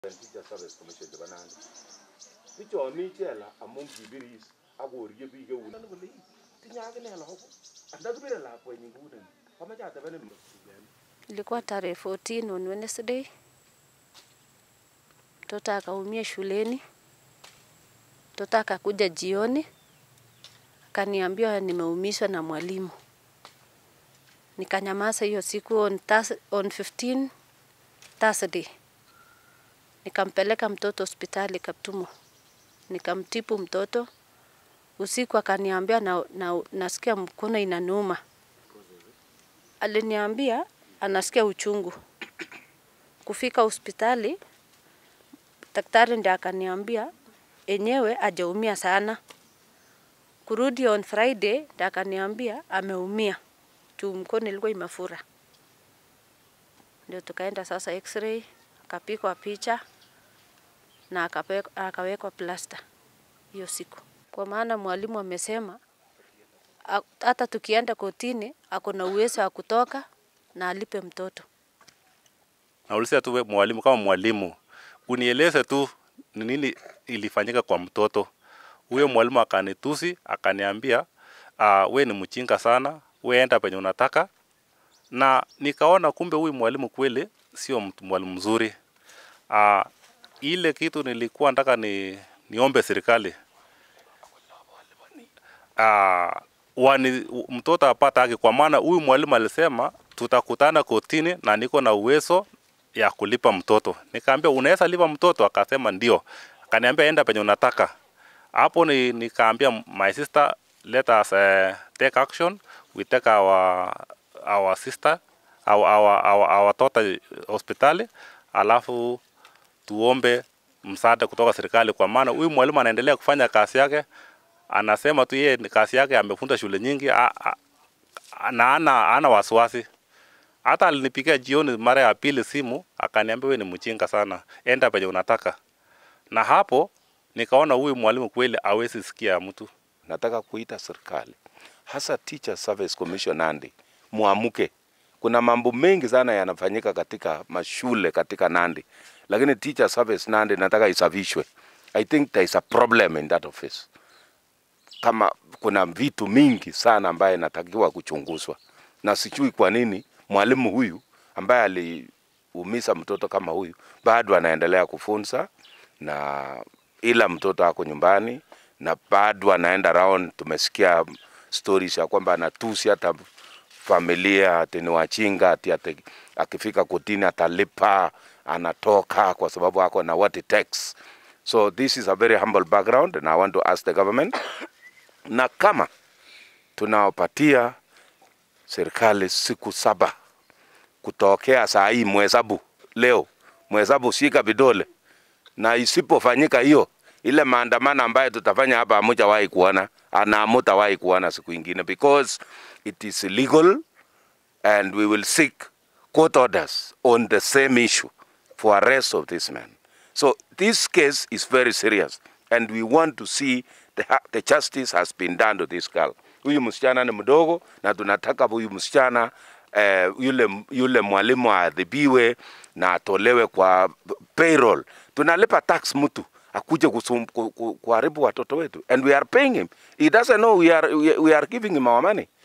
Teacher Service Commission chebo Nandi. Bichon mi chela amun kibiris ak korie biik eun. Kole tinye akine lagok. Andakibire lakwenyin kouneni. Kamache atebenin Ilikuwa tarehe 14 on Wednesday. Mtoto akaumia shuleni. Mtoto akakuja jioni akaniambia nimeumishwa na mwalimu. Nikanyamaza hiyo siku on, Thurs- on 15 Thursday. Nikampeleka mtoto hospitali Kaptumo, nikamtipu mtoto. Usiku akaniambia na, na, nasikia mkono inaniuma. Aliniambia anasikia uchungu. Kufika hospitali, daktari ndiye akaniambia enyewe hajaumia sana. Kurudi on Friday ndiye akaniambia ameumia juu mkono ilikuwa imefura. Ndio tukaenda sasa x-ray, akapigwa picha na akape- akawekwa plasta hiyo siku, kwa maana mwalimu amesema a- hata tukienda kotini ako na uwezo wa kutoka na alipe mtoto. Nauliza tu we mwalimu, kama mwalimu unieleze tu ni nini ilifanyika kwa mtoto huyo. Mwalimu akanitusi akaniambia, uh, we ni mchinga sana, we enda penye unataka. Na nikaona kumbe huyu mwalimu kweli sio mtu mwalimu mzuri. Uh, ile kitu nilikuwa nataka ni niombe serikali uh, wani, mtoto apate haki, kwa maana huyu mwalimu alisema tutakutana kotini na niko na uwezo ya kulipa mtoto. Nikaambia unaweza lipa mtoto? Akasema ndio. Akaniambia enda penye unataka. Hapo ni nikaambia my sister let us uh, take action. We take our our sister our our our, our daughter hospitali, alafu tuombe msaada kutoka serikali, kwa maana huyu mwalimu anaendelea kufanya kazi yake. Anasema tu yeye ni kazi yake, amefunda shule nyingi a, a, na ana, ana wasiwasi hata alinipigia jioni mara ya pili simu akaniambia, wewe ni mchinga sana, enda penye unataka. Na hapo nikaona huyu mwalimu kweli hawezi sikia mtu. nataka kuita serikali hasa Teacher Service Commission Nandi, muamuke. Kuna mambo mengi sana yanafanyika katika mashule katika Nandi, lakini Teacher Service Nandi nataka isafishwe. I think there is a problem in that office. Kama kuna vitu mingi sana ambaye inatakiwa kuchunguzwa, na sijui kwa nini mwalimu huyu ambaye aliumiza mtoto kama huyu bado anaendelea kufunza na ila mtoto ako nyumbani na bado anaenda round. Tumesikia stories ya kwamba anatusi hata familia ati ni wachinga ati, ati akifika kotini atalipa, anatoka kwa sababu ako na what it takes. So this is a very humble background and I want to ask the government na kama tunawapatia serikali siku saba kutokea saa hii mhesabu leo, mhesabu shika vidole, na isipofanyika hiyo ile maandamano ambayo tutafanya hapa hamutawahi kuona na hamutawahi kuona siku ingine because it is illegal and we will seek court orders on the same issue for arrest of this man. So this case is very serious and we want to see the, ha- the justice has been done to this girl. Huyu msichana ni mdogo na tunataka huyu msichana eh, yule, yule mwalimu aadhibiwe na atolewe kwa payroll. Tunalipa tax mtu akuje kusum- ku- ku- kuharibu watoto wetu and we are paying him. He doesn't know we are, we, we are giving him our money.